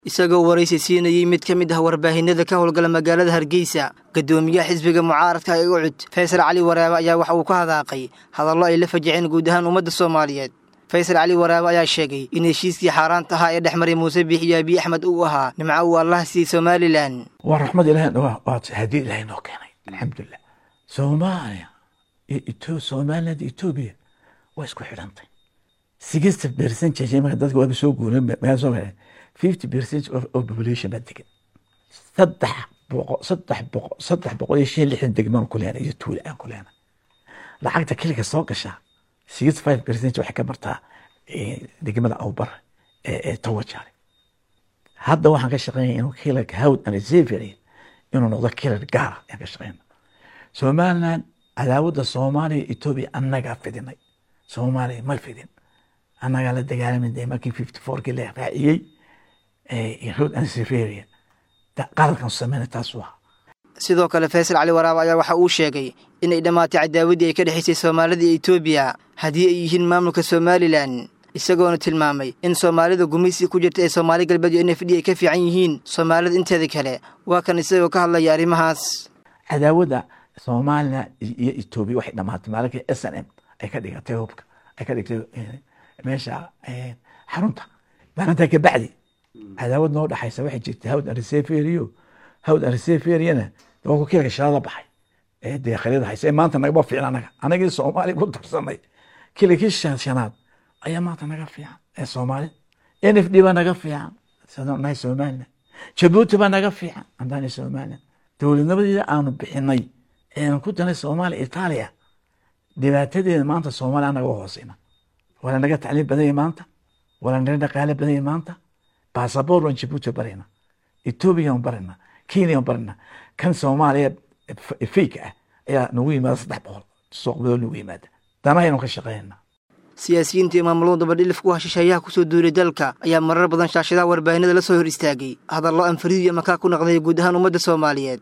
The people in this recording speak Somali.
isagoo waraysi siinayey mid ka mid ah warbaahinada ka howlgala magaalada hargeysa guddoomiyaha xisbiga mucaaradka ee ucud faysal cali waraabe ayaa waxa uu ka hadaaqay hadallo ay la fajiceen guud ahaan ummadda soomaaliyeed faysal cali waraabe ayaa sheegay in heshiiskii xaaraanta ahaa ee dhex maray muuse biix iyo abiy axmed uu ahaa nimco uu allah siiyey somalilan waa raxmad ilahi waa hadiya ilahay noo keenay alxamdulilah soomaaliya iyo somaliland etoobiya waa isku xidhantay sixty percentage marka dadka waaba soo guuray magaa soo galeen fifty percent of population baa degan saddex boqo saddex boqo saddex boqol iyo shan lixdan degmaan ku leena iyo tuula aan ku leena lacagta keliga soo gashaa sixty five percent waxay ka martaa degmada awbar ee tawajaale hadda waxaan ka shaqeynaya inuu kilarka hawd and xavier inuu noqdo kilar gaara ayaan ka shaqeyna somaliland cadaawadda soomaaliya etoobiya annagaa fidinay soomaaliya ma fidin annagaa la dagaalamin dee markii fifty fourkii la raaciyey hawd and xavier qaladkan sameyna taas waa sidoo kale faysal cali waraabe ayaa waxa uu sheegay inay dhammaatay cadaawaddii ay ka dhexaysay soomaalida iyo etoobiya haddii ay yihiin maamulka somalilan isagoona tilmaamay in soomaalida gumaysi ku jirta ee soomaali galbeed iyo n f d ay ka fiican yihiin soomaalida inteeda kale waa kan isagoo ka hadlaya arrimahaas cadaawadda soomaaliya iyo etoobiya waxay dhamaatay maalinkii s n m ay ka dhigatay hubka ay ka dhigtay meesha xarunta maalintaa kabacdi cadaawad noo dhexaysa waxay jirtay hawd ariseferiyo hawd ariseferiana waa ku kiilka shalada baxay ee dee khaliida haysa ee maanta nagaba fiican anaga anagii soomaaliya ku darsanay kiilkii shanaad ayaa maanta naga fiican ee soomaali n f d baa naga fiican nahay somaliland jabuuti baa naga fiican andaani somaliland dowladnimadeeda aanu bixinay eanu ku danay soomaaliya itaaliya dhibaatadeeda maanta soomaaliya anaga hooseyna wala naga tacliim badanya maanta wala naga dhaqaale badanya maanta basaboor waan jabuuti barayna etoobiya aan barayna kenya aan barayna kan soomaaliya fake ah ayaa nagu yimaada saddex boqol suuqmadoo nagu yimaada danahaynu ka shaqeynaa siyaasiyiinta iyo maamulada dabadhilif ku hashisheeyaha kusoo duulay dalka ayaa marar badan shaashadaha warbaahinada la soo hor istaagay hadallo aan fariid iyo makaa ku naqday guud ahaan ummadda soomaaliyeed